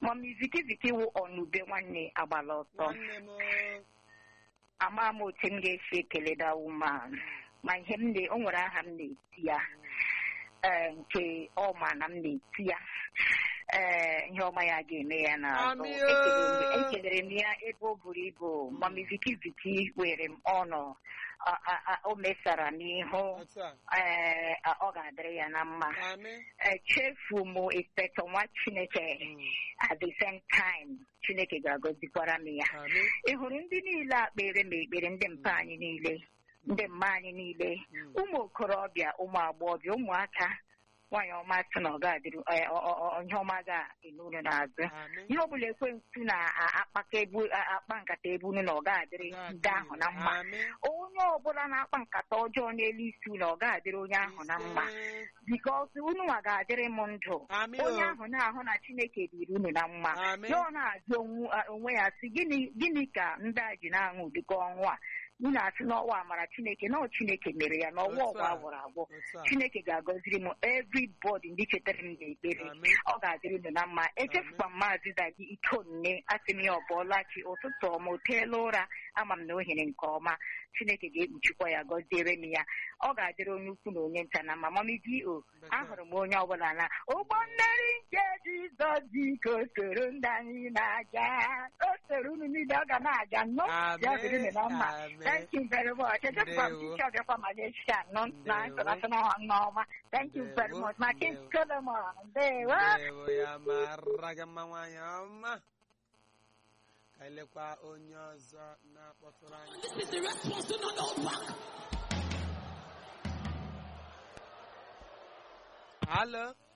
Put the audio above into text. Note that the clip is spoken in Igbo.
mọmi viki viki wụ ọnụbe nwanne agbala ọtọ nwanne m o. ama m otu m ga-esi ekele da woman ma ihe m na o nwere aha m na-eti ya ee nke ọma na m na-eti ya ee ihe ọma ya ga-eme ya n'azụ Amị o. Ekelere m- ekelere m ya ebe o buru ibu mami viki viki were m ọnụ a- a- a- o mesara n'ihu otu a ee a- ọ ga-adịrị ya na mma amị echefu m inspector nwa chineke at the same time chineke ga-agọzikwara m ya amị ị hụrụ ndị niile a kpere m ekpere ndị mpa anyị niile ndị mma anyị niile Mm. ụmụ okorobịa ụmụ agbọghọbịa ụmụaka nwaanyị ọma sị na ọ ga-adịrị eh, ọ- ọ- ọ- ihe ọma ga-enu unu n'azụ amị ihe ọbụla ekwensu na-akpaka ebu a- akpa nkata ebu unu na ọ ga-adịrị ndị ahụ na mma amị onye ọbụla na-akpa nkata ọjọọ n'elu isi unu ọ ga-adịrị onye ahụ na mma ise. bikos unu nwa ga-adịrị m ndụ amị onye o ahụ na-ahụ na chineke dịrị unu na mma amị ya ọ na-ajụ onwu- a- onwe ya sị gịnị gịnị ka ndị a ji na-aṅụ ụdịka ọnwụ a unu asị n'ọwa amara chineke na ọ chineke mere ya n'ọwa Otu ọgwụ a. agwụrụ agwụ otu a chineke ga-agọziri m everybody ndị chetara m n'ekpere amị ọ ga-adịrị unu na mma echefukwa m maazị dagi ikonne asị m ya ọ bụọla chi ụtụtụ ọma o teela ụra ama m na ohere nke ọma chineke ga-ekpuchikwa ya gọziere m ya ọ ga-adịrị onye ukwu na onye nta na mma mami o ahụrụ m onye ọbụla na ụgbọ mmeri nke jizọs biko soro ndị anyị na-aja o soro unu niile ọ ga na-aja nnọọ amị ya dịrị unu na mma amị Thank you very much. Echefukwa m Ndewo. chichi ọbịakwa Malaysia nọ na Ndewo. international nneọma. Thank you very Ndewo. much. Ma King Ndewo. Solomon. Ndewo. ndewo ya mara gị mma nwaanyị ọma ka elekwa onye ọzọ na-akpọtụrụ anyị Hello.